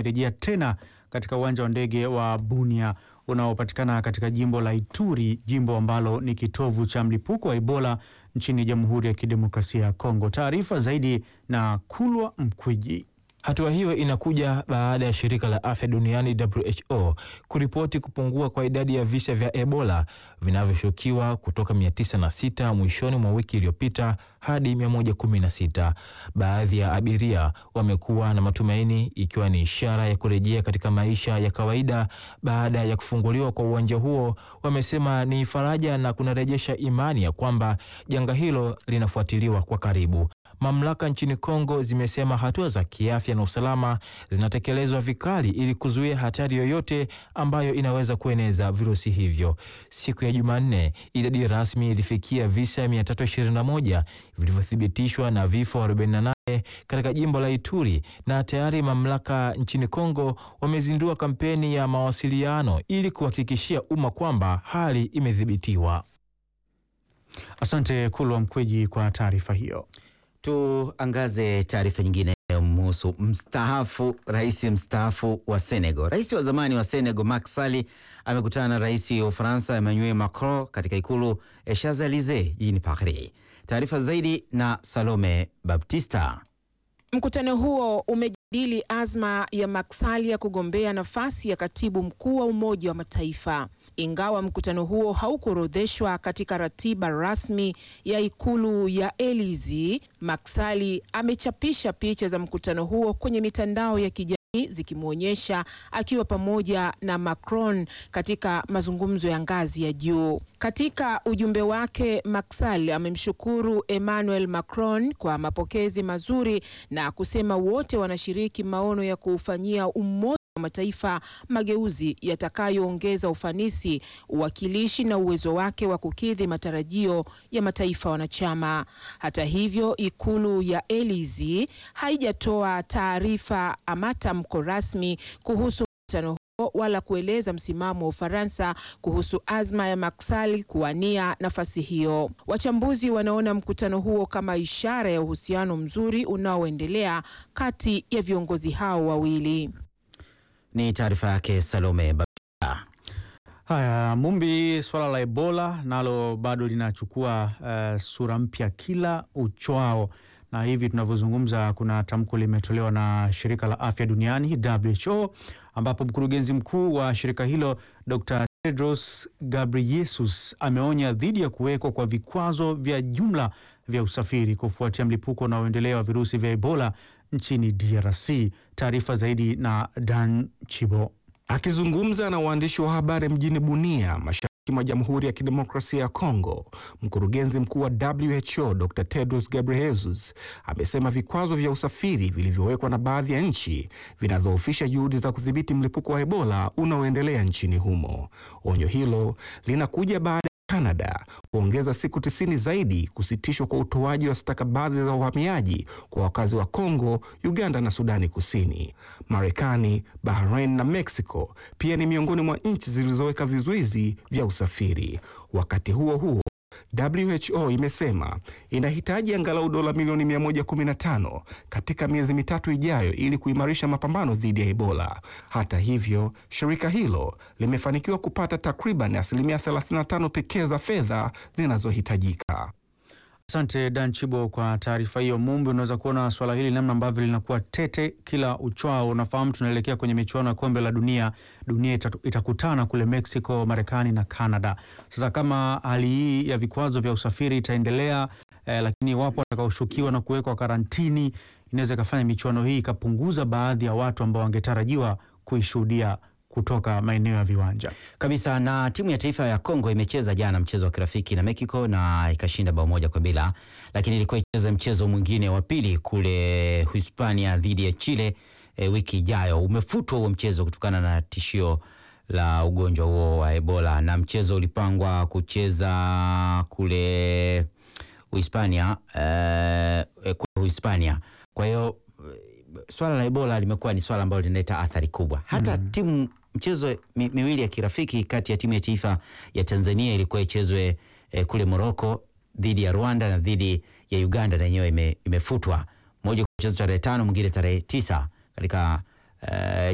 imerejea tena katika uwanja wa ndege wa Bunia unaopatikana katika jimbo la Ituri, jimbo ambalo ni kitovu cha mlipuko wa Ebola nchini Jamhuri ya Kidemokrasia ya Kongo. Taarifa zaidi na Kulwa Mkwiji. Hatua hiyo inakuja baada ya shirika la afya duniani WHO kuripoti kupungua kwa idadi ya visa vya Ebola vinavyoshukiwa kutoka 906 mwishoni mwa wiki iliyopita hadi 116. Baadhi ya abiria wamekuwa na matumaini, ikiwa ni ishara ya kurejea katika maisha ya kawaida baada ya kufunguliwa kwa uwanja huo. Wamesema ni faraja na kunarejesha imani ya kwamba janga hilo linafuatiliwa kwa karibu. Mamlaka nchini Kongo zimesema hatua za kiafya na usalama zinatekelezwa vikali ili kuzuia hatari yoyote ambayo inaweza kueneza virusi hivyo. Siku ya Jumanne, idadi rasmi ilifikia visa 321 vilivyothibitishwa na vifo 48 katika jimbo la Ituri, na tayari mamlaka nchini Kongo wamezindua kampeni ya mawasiliano ili kuhakikishia umma kwamba hali imedhibitiwa. Asante Kulwa Mkweji kwa taarifa hiyo. Tuangaze taarifa nyingine mhusu mstaafu, rais mstaafu wa Senegal. Rais wa zamani wa Senegal Macky Sall amekutana na rais wa Ufaransa Emmanuel Macron katika ikulu ya Champs-Elysees jijini Paris. Taarifa zaidi na Salome Baptista. Mkutano huo umejadili azma ya Macky Sall ya kugombea nafasi ya katibu mkuu wa Umoja wa Mataifa. Ingawa mkutano huo haukuorodheshwa katika ratiba rasmi ya ikulu ya Elysee, Macky Sall amechapisha picha za mkutano huo kwenye mitandao ya kijamii zikimwonyesha akiwa pamoja na Macron katika mazungumzo ya ngazi ya juu. Katika ujumbe wake, Macky Sall amemshukuru Emmanuel Macron kwa mapokezi mazuri na kusema wote wanashiriki maono ya kuufanyia umoja wa mataifa mageuzi yatakayoongeza ufanisi, uwakilishi na uwezo wake wa kukidhi matarajio ya mataifa wanachama. Hata hivyo, ikulu ya Elysee haijatoa taarifa ama tamko rasmi kuhusu mkutano huo wala kueleza msimamo wa Ufaransa kuhusu azma ya Macky Sall kuwania nafasi hiyo. Wachambuzi wanaona mkutano huo kama ishara ya uhusiano mzuri unaoendelea kati ya viongozi hao wawili. Ni taarifa yake Salome Baptista. Haya, Mumbi, swala la Ebola nalo bado linachukua uh, sura mpya kila uchwao, na hivi tunavyozungumza kuna tamko limetolewa na shirika la afya duniani WHO, ambapo mkurugenzi mkuu wa shirika hilo Dr. Tedros Ghebreyesus ameonya dhidi ya kuwekwa kwa vikwazo vya jumla vya usafiri kufuatia mlipuko unaoendelea wa virusi vya Ebola nchini DRC. Taarifa zaidi na Dan Chibo. Akizungumza na waandishi wa habari mjini Bunia, mashariki mwa Jamhuri ya Kidemokrasia ya Kongo, mkurugenzi mkuu wa WHO Dr. Tedros Ghebreyesus amesema vikwazo vya usafiri vilivyowekwa na baadhi ya nchi vinadhoofisha juhudi za kudhibiti mlipuko wa Ebola unaoendelea nchini humo. Onyo hilo linakuja baada Canada kuongeza siku tisini zaidi kusitishwa kwa utoaji wa stakabadhi za uhamiaji kwa wakazi wa Kongo, Uganda na Sudani Kusini. Marekani, Bahrain na Mexico pia ni miongoni mwa nchi zilizoweka vizuizi vya usafiri. Wakati huo huo WHO imesema inahitaji angalau dola milioni 115 katika miezi mitatu ijayo ili kuimarisha mapambano dhidi ya Ebola. Hata hivyo, shirika hilo limefanikiwa kupata takriban asilimia 35 pekee za fedha zinazohitajika. Asante Dan Chibo kwa taarifa hiyo. Mumbi, unaweza kuona swala hili namna ambavyo linakuwa tete kila uchwao. Unafahamu tunaelekea kwenye michuano ya kombe la dunia. Dunia itatu, itakutana kule Mexico, Marekani na Canada. Sasa kama hali hii ya vikwazo vya usafiri itaendelea eh, lakini wapo watakaoshukiwa na kuwekwa karantini, inaweza ikafanya michuano hii ikapunguza baadhi ya watu ambao wangetarajiwa kuishuhudia kutoka maeneo ya viwanja kabisa. Na timu ya taifa ya Kongo imecheza jana mchezo wa kirafiki na Mexico na ikashinda bao moja kwa bila, lakini ilikuwa icheza mchezo mwingine wa pili kule Hispania dhidi ya Chile e, wiki ijayo. Umefutwa huo mchezo kutokana na tishio la ugonjwa huo wa Ebola, na mchezo ulipangwa kucheza kule Hispania e, kule Hispania. Kwa hiyo swala la Ebola limekuwa ni swala ambalo linaleta athari kubwa hata mm. timu mchezo mi, miwili ya kirafiki kati ya timu ya taifa ya Tanzania ilikuwa ichezwe eh, kule Morocco dhidi ya Rwanda na dhidi ya Uganda na yenyewe ime, imefutwa, moja kuchezwa tarehe tano mwingine tarehe tisa katika eh,